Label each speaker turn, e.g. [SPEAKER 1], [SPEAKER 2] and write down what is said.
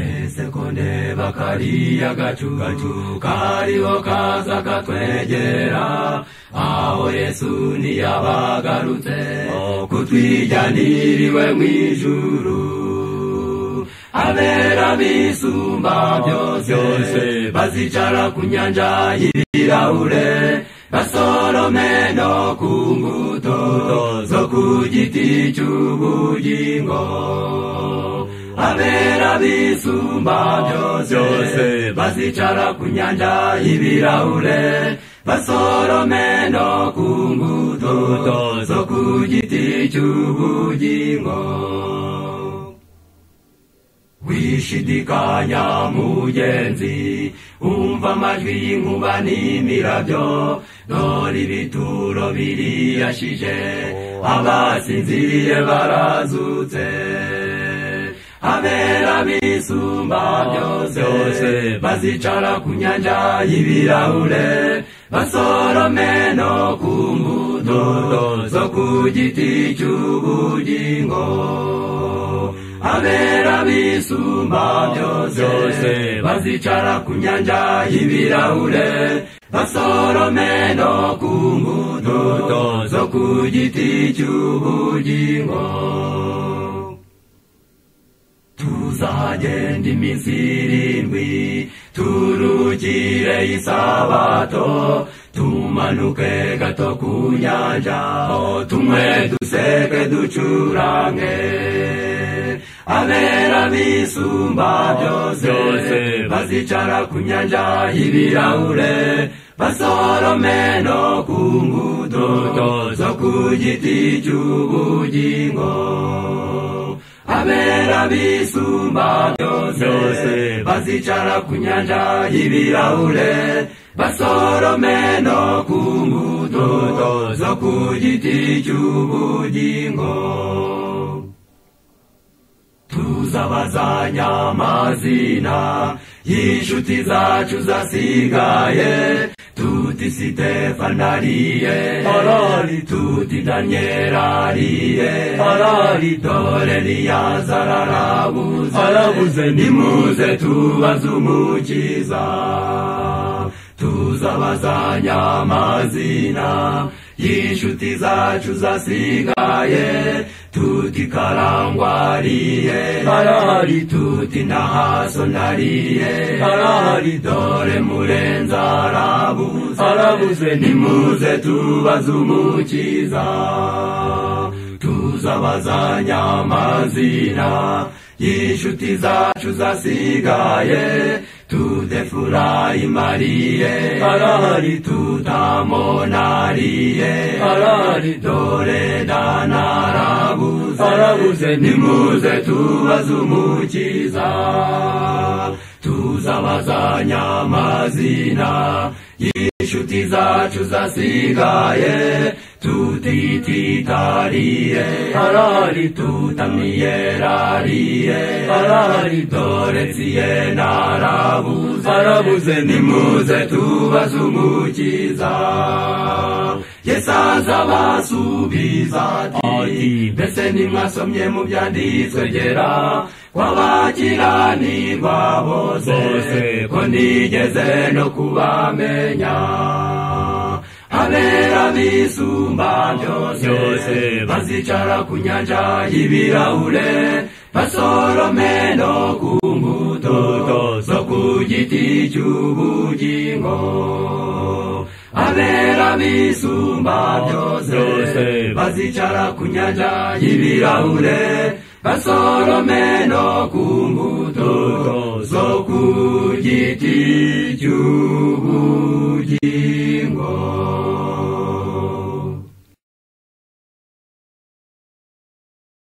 [SPEAKER 1] nesekonde bakariya gacugacu kariho kaza katwegera aho yesu ntiyabagarutse kutwijyaniriwe mu ijuru abera bisumba byose bazicara ku nyanja y'ibirahure basorome no ku mbuto zo ku giti cy'ubugingo abera bisumba byose bazicara ku nyanja y'ibirahure basorome no ku mbuto zo ku giti cy'ubugingo wishidikanya mugenzi umva amajwi y'inkuba n'imirabyo dore ibituro biriyashije abasinziye barazutse abera bisumba byose bazicara ku nyanja y'ibirahure basorome no ku mbuto zo ku giti cy'ubugingo abera bisumba byose bazicara ku nyanja y'ibirahure basorome no ku mbuto zo ku giti cy'ubugingo tuzagenda iminsi irindwi turukire isabato tumanuke gato ku nyanja tumwe duseke ducurange abera bisumba byose bazicara ku nyanja y'ibirahure basorome no ku mbuto zo ku giti cy'ubugingo abera bisumba byose bazicara ku nyanja y'ibirahure basorome no ku mbuto zo ku giti cy'ubugingo tuzabazanya amazina y'inshuti zacu zasigaye tuti sitefani ariye harari tuti daniyeli ariye harari dore niyazara arabuze arabuze nimuze tubaze umukiza tuzabazanya amazina y'inshuti zacu zasigaye tuti karangwariye arahari tuti ntahaso nariye arahari dore murenza arabuze arabuze nimuze tubaze umukiza tuzabazanya amazina y'inshuti zacu zasigaye tudefurayi mariye arahari tutamonariye arahari dore danarabuze arabuze nimuze tubaze umukiza tuzabazanya amazina y'inshuti zacu zasigaye tutititariye harari tutamiyerariye harari dore ziye narabuze arabuze nimuze tubaze umukiza yesaza basubiza ati mbese nimwasomye mu byanditswe gera kwabakiranirwa bose ko nigeze no kubamenya abera bisumba byose bazicara ku nyanja y'ibirahure basorome no ku mbuto zo ku giti cy'ubugingo abera bisumba byose bazicara ku nyanja y'ibirahure basorome no ku mbuto zo ku giti cy'ubugingo